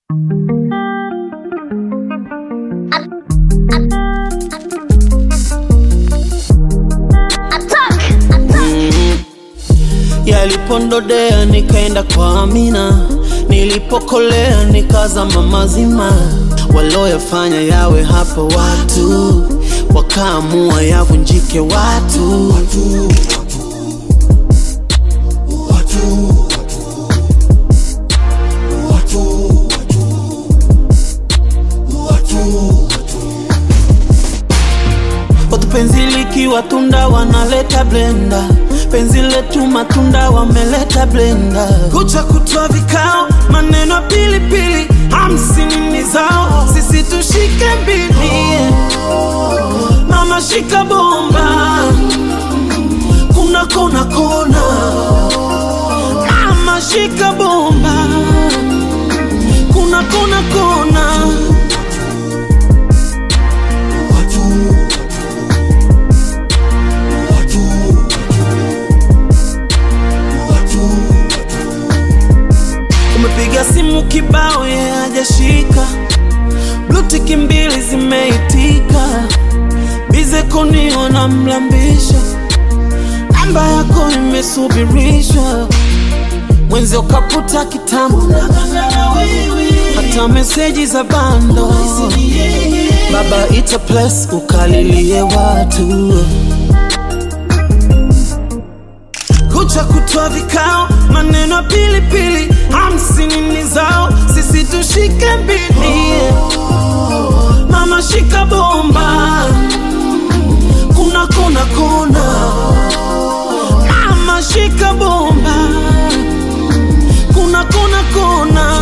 Yalipondodea nikaenda kwa Amina, nilipokolea nikazama mazima. Waloyafanya yawe hapo watu, wakaamua yavunjike watu. Watu penzi likiwa tunda wanaleta blenda, penzi letu matunda wameleta blenda. Kucha kutwa vikao, maneno ya pilipili, hamsini ni zao, sisi tushike mbili. Mama shika bomba, kuna kona kona. Mama shika bomba, kuna kona kona. Umepiga simu kibao ye hajashika, blutiki mbili zimeitika, bize kuniona namlambisha, namba yako imesubirishwa, mwenzi ukaputa kitambo, hata meseji za bando, baba ita plus ukalilie watu kucha kutwa vikao, maneno ya pilipili, hamsini ni zao, sisi tushike mbili. Mama shika bomba, kuna kona kona. Mama shika bomba, kuna kona kona.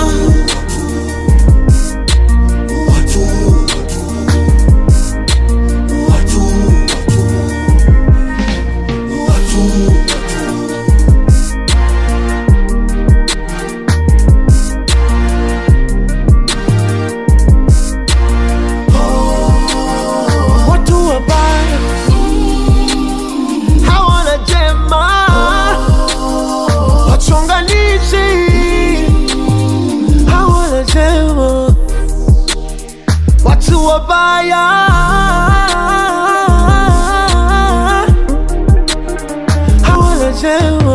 Watu wabaya hawana jema, wachonganishi hawana jema, watu wabaya hawana jema.